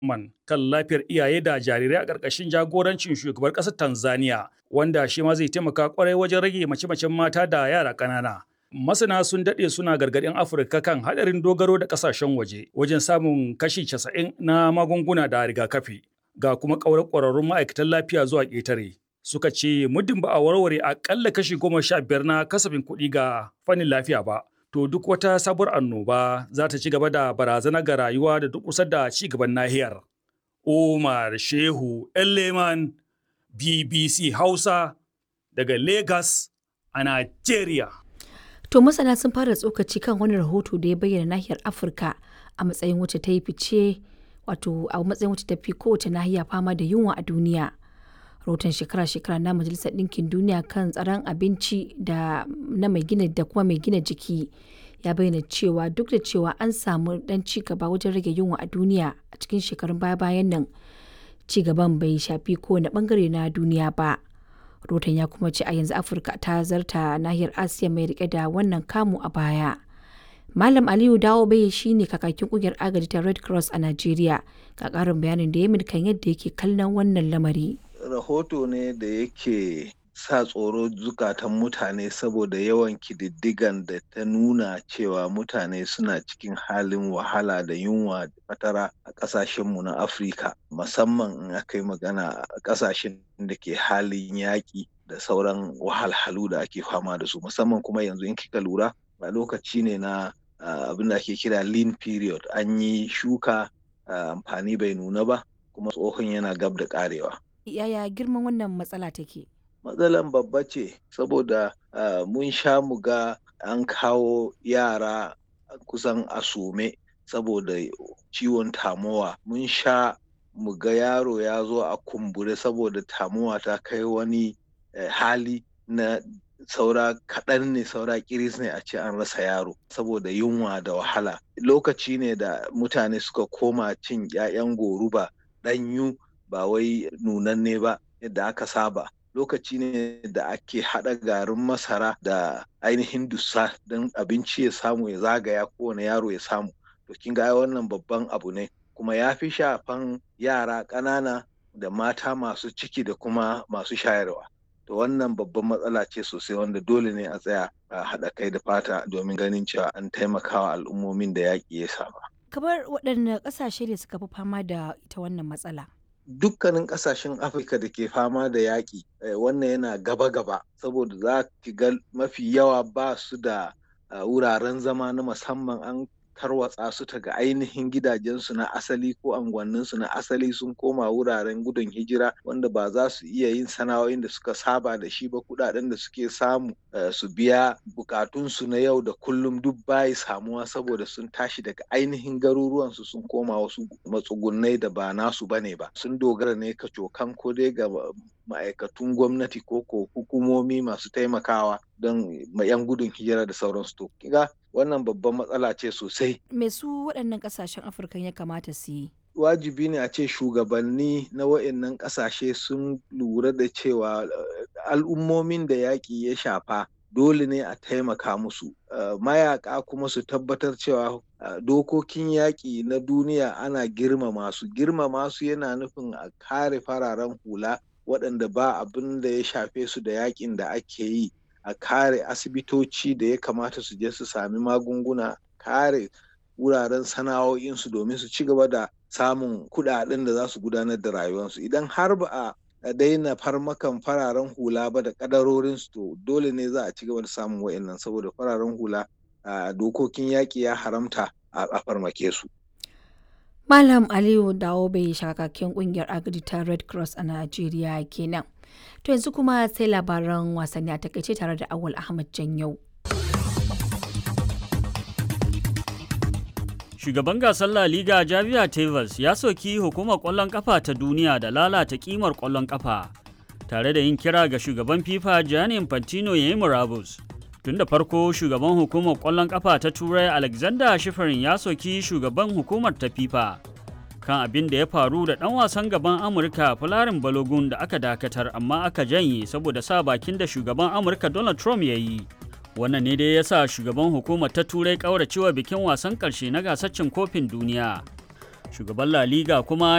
man kan lafiyar iyaye da jarirai a ƙarƙashin jagorancin shugabar ƙasar Tanzania wanda shi ma zai taimaka kwarai wajen rage mace-macen mata da yara ƙanana. Masana sun daɗe suna gargaɗin Afirka kan haɗarin dogaro da ƙasashen waje wajen samun kashi 90 na magunguna da rigakafi ga kuma ƙaurar ƙwararrun ma'aikatan lafiya zuwa ƙetare. Suka ce muddin ba a warware aƙalla kashi goma sha biyar na kasafin kuɗi ga fannin lafiya ba. to duk wata sabuwar annoba za ta ci gaba da barazana ga rayuwa da duk kusa da ci gaban nahiyar. Umar Shehu Elleman BBC Hausa daga Lagos a Nigeria. To masana sun fara tsokaci kan wani rahoto da ya bayyana nahiyar Afirka a matsayin wacce ta yi fice wato a matsayin wacce ta fi kowace nahiya fama da yunwa a duniya. rahoton shekara-shekara na majalisar ɗinkin duniya kan tsaron abinci da na mai gina da kuma mai gina jiki ya bayyana cewa duk da cewa an samu dan ci gaba wajen rage yunwa a duniya a cikin shekarun baya-bayan nan ci gaban bai shafi kowane bangare na duniya ba rahoton ya kuma ce a yanzu afirka ta zarta nahiyar asiya mai rike da wannan kamu a baya malam aliyu dawo bai shine kakakin kungiyar agaji ta red cross a nigeria ga karin bayanin da ya kan yadda yake kallon wannan lamari rahoto ne da yake sa tsoro zukatan mutane saboda yawan kididdigan da ta nuna cewa mutane suna cikin halin wahala da yunwa da fatara a ƙasashenmu na afirka musamman in aka yi magana a ƙasashen da ke halin yaƙi da sauran wahalhalu da ake fama da su musamman kuma yanzu in kika lura a lokaci ne na abin da ake kira lean period an yi shuka amfani bai nuna ba kuma tsohon yana gab da ƙarewa yaya girman wannan matsala take? Matsalan babba ce saboda uh, mun sha mu ga an kawo yara kusan a some saboda ciwon tamowa. Mun sha mu ga yaro ya zo a kumbure saboda tamowa ta kai wani eh, hali na saura kaɗan ne saura kiris ne a ce an rasa yaro saboda yunwa da wahala. Lokaci ne da mutane suka koma cin 'ya'yan goruba ɗanyu ba wai nunanne ba yadda aka saba lokaci ne da ake haɗa garin masara da ainihin dussa don abinci ya samu ya zagaya kowane yaro ya samu to kin ga wannan babban abu ne kuma ya fi shafan yara ƙanana da mata masu ciki da kuma masu shayarwa to wannan babban matsala ce sosai wanda dole ne a tsaya a haɗa kai da fata domin ganin cewa an taimakawa al'ummomin da yaƙi ya saba. kamar waɗanne ƙasashe ne suka fi fama da ita wannan matsala dukkanin kasashen afirka da ke fama da yaƙi wannan yana gaba-gaba saboda za ki ga mafi yawa ba su da wuraren zama na musamman an tarwatsa su ta ga ainihin gidajensu na asali ko anguwanninsu na asali sun koma wuraren gudun hijira wanda ba za su iya yin sana'o'in da suka saba da shi ba kudaden da suke samu su biya bukatunsu na yau da kullum duk bayi samuwa saboda sun tashi daga ainihin garuruwansu sun koma wasu matsugunai da ba nasu bane ba sun dogara ne ka cokan ko dai ga ma'aikatun gwamnati ko ko hukumomi masu taimakawa don yan gudun hijira da sauransu to kiga wannan babban matsala ce sosai me su waɗannan ƙasashen afirka ya kamata su yi wajibi ne a ce shugabanni na wa'annan ƙasashe sun lura da cewa al'ummomin da yaƙi ya shafa dole ne a taimaka musu mayaka kuma su tabbatar cewa dokokin yaƙi na duniya ana girmama su girmama su yana nufin a kare fararen hula waɗanda ba abin da ya shafe su da yaƙin da ake yi a kare asibitoci da ya kamata su je su sami magunguna kare wuraren sana'o'insu domin su ci gaba da samun kuɗaɗen da za su gudanar da rayuwarsu idan har ba a daina farmakan fararen hula ba da kadarorinsu to dole ne za a ci gaba da samun wa'annan saboda fararen hula a dokokin yaƙi ya haramta a farmake su. Malam Aliyu dawo bai shakakken kungiyar agadi ta Red Cross a Najeriya kenan. To yanzu kuma sai labaran wasanni a takaice tare da Awal Ahmad Janyau. Shugaban gasar La Liga Javier Tebas ya soki hukumar ƙwallon ƙafa ta duniya da lalata ƙimar ƙwallon ƙafa, tare da yin kira ga shugaban FIFA Gianni Infantino ya yi murabus. Tun da farko shugaban hukumar ƙwallon ƙafa ta Turai Alexander Shifarin ya soki shugaban hukumar ta FIFA kan abin da ya faru da ɗan wasan gaban Amurka Fularin Balogun da aka dakatar amma aka janye saboda sa bakin da shugaban Amurka Donald Trump ya yi. wannan ne dai ya sa shugaban hukumar ta turai kauracewa bikin wasan karshe na gasar cin kofin duniya shugaban la liga kuma